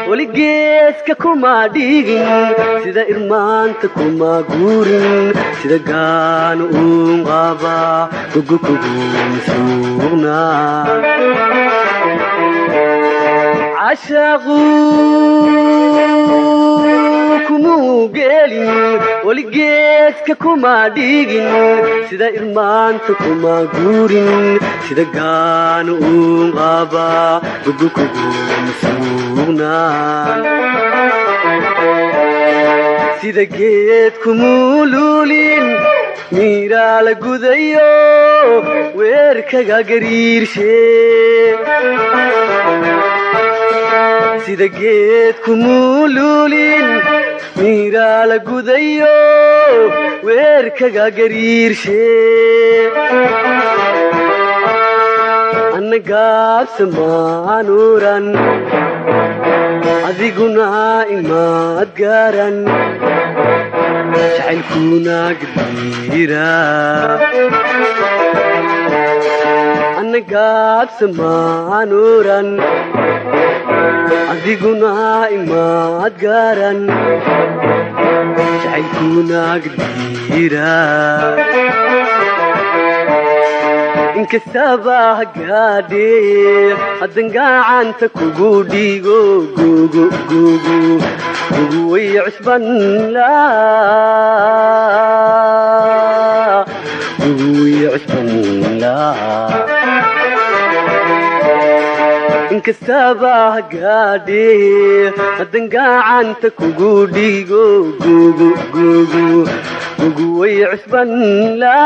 weligeeska kuma dhigin sida irmaanta kuma guurin sida gaana uun qaba gogo kuguma suugna cashaqu kumuu gelin weligeeska kuma dhigin sida irmaanta kuma guurin sida gaana uun qaba gogo kuguma suugna sida geed kumuu luulin miiraa la gudayo weerkaga gariirshe sida geed kumuu luulin miiraa la gudayo weerkaga gariirshe anna gaabsamaanuuran adiguna imaad gaaran jacaylkuna gadiira anna gaabsamaanuuran adiguna imaad gaaran jacaylkuna gadiira inkastaba hagaadhee haddan gacanta kugu dhigo gogo gogo gogo way cusbanla gogo way cusbanla inkastaba hagaadhee haddan gacanta kugu dhigo gogo gogo gogo way cusbanla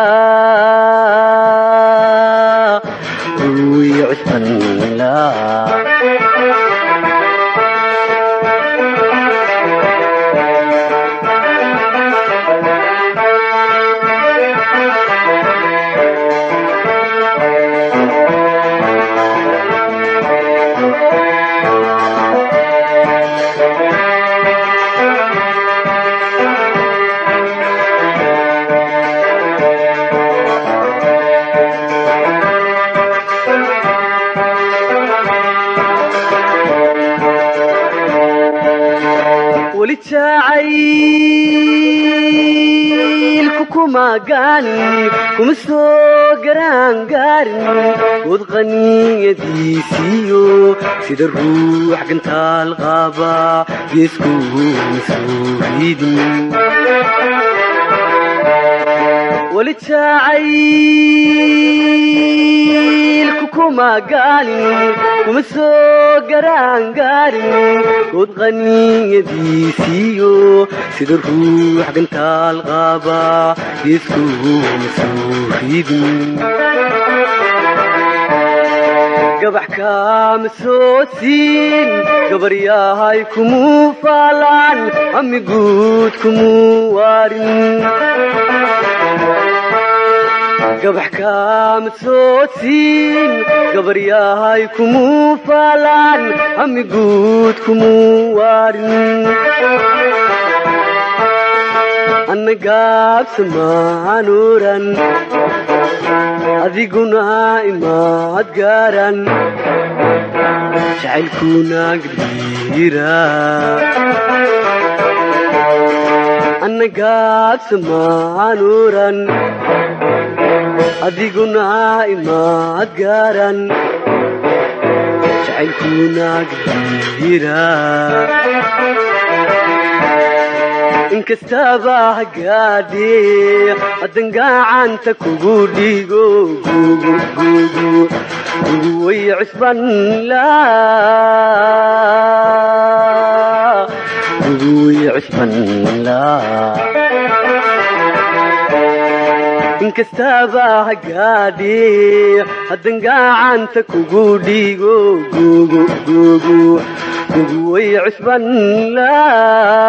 gogo way cusbanla weli jacaylku kuma gaanin kuma soo garaangaarin good qaniyadiisiyo sida ruux gantaal qaaba geeskuma soo riidin weli jacaylku kuma gaanin kuma soo garaangaarin good qaniyadiisiyo sida ruux gantaal qaaba geeskuma soo riidin gabax kaama soo siin gabaryahay kumuu faalaan amiguud kumuu waarin gabax kaama soo siin gabaryahay kumuu faalaan amiguud kumuu waarin anna gaabsamaanuuran adiguna imaad gaaran jacaylkuna gadiira anna gaabsamaanuuran adiguna imaad gaaran jacaylkuna gadiira inkastaba hagaadhee haddan gacanta kugu dhigo gogo gogo gogo way cusbanla gogo way cusbanla inkastaba hagaadhee haddan gacanta kugu dhigo gogo gogo gogo way cusbanla